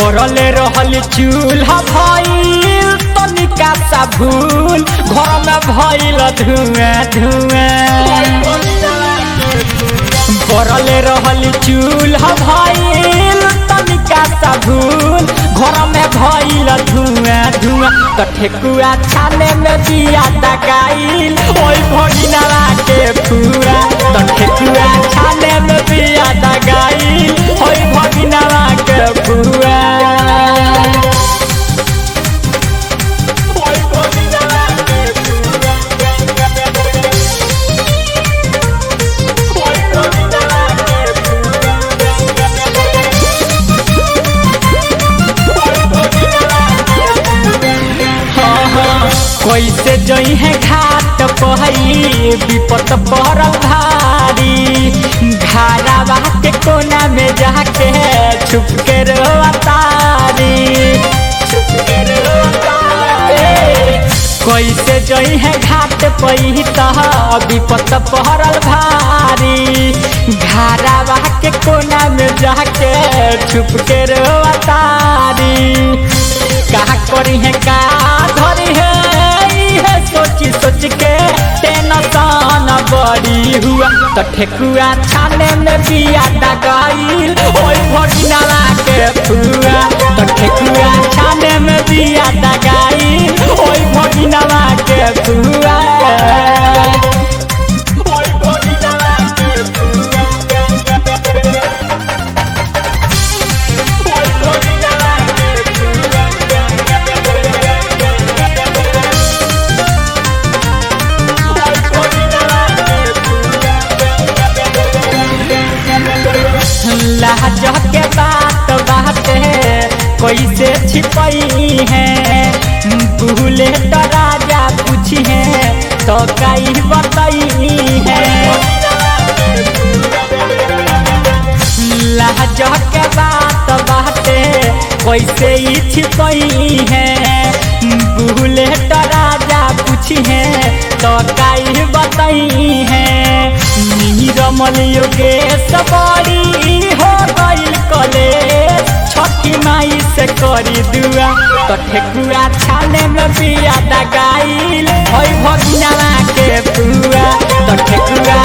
बरले रहल चूल्हा भइल तनिका सा भूल घर में भइल धुआं धुआं बरले रहल चूल्हा भइल तनिका सा भूल घर में भइल धुआं धुआं त ठेकुआ छाने में दिया दगाइल ओइ भगिनवा के पूरा त ठेकुआ छाने में दिया दगाइल ओइ भगिनवा के पूरा ओइ भगिनवा के पूरा ओइ भगिनवा के कैसे जई है घाट पहई विपत पड़ल भारी घारावा के कोना में जाके छुप के रोतारी छुप के रोतारी कैसे जई है घाट पही तह विपत पड़ल भारी घारावा के कोना में जाके छुप के रोतारी का करी है का धरी है इहे सोची सोच के टेंशन बड़ी हुआ तो ठेकुआ छाने में बिया दगाइल ओइ भगिनवा के फुआ तो ठेकुआ छाने में बिया दगाइल ओइ भगिनवा के फुआ ओइ भगिनवा के फुआ ओइ भगिनवा के लाज के बात बाटे कैसे छिपई है भूले तो राजा पूछी है तो कई बताई है लाज के बात बाटे कैसे ही छिपई है भूले तो राजा पूछी है तो कई बताई है नीरमल योगेश बड़ी हो गईल कॉलेज छठी माई से करी दुआ तो ठेकुआ छाने में बिया दगाइल होई भगिनवा के पुआ तो ठेकुआ